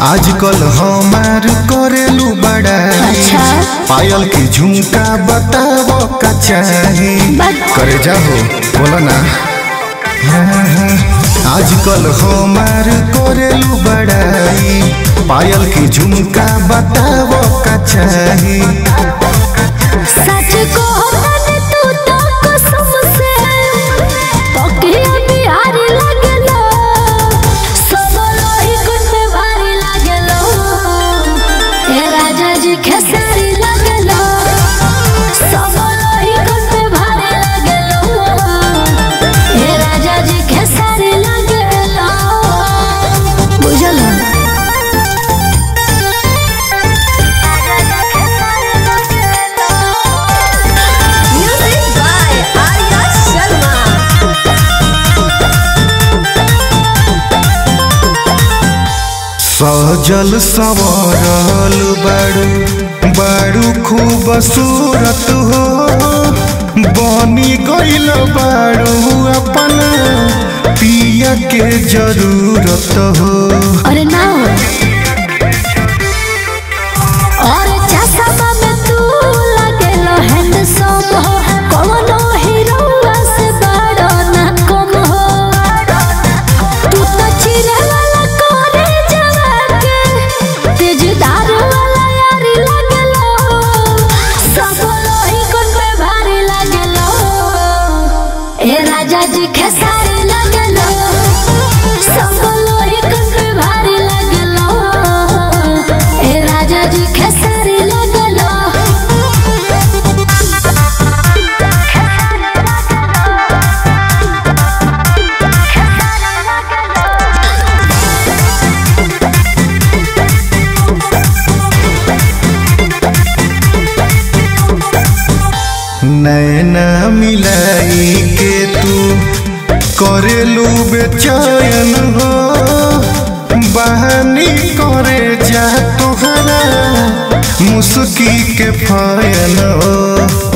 आजकल हमार करेलू बड़ा अच्छा। पायल के झुमका बताबो का चाही बस। करे जाहो बोलो ना हाँ, हाँ। आजकल हमार करेलू बड़ाई पायल के झुमका बताबो का चाही सच को तने तू तो कसम से पकिया बिहारी लागेलो सब लोही कुछ पे भारी लागेलो ए राजा जी खेसारी लागेलो सब लोही कुछ पे भारी लागेलो ए राजा जी खेसारी लागेलो बुझलो Music by Arya Sharma. Saizal संवरल बाड़ू बाड़ू खूब सूरत हो बनी गइल बाड़ू अपन पिया के जरूरत हो अरे ना हो और चश्मा में तू लगेलो हैंडसम हो कौनो हीरोवा से बड़ा ना कम हो तू तो चिरे वाला कोरे जवा के तेजदार वाला यारी लगेलो सब लोही कोन पे भारी लगेलो ए राजा जी खेसारी लगेलो सब लोही कोन पे भारी लगेलो ए राजा जी खेसारी लगेलो नैना मिलाई के तू करेलू बेचैन हो बहानी करे जा तोहरा मुस्की के फैन हो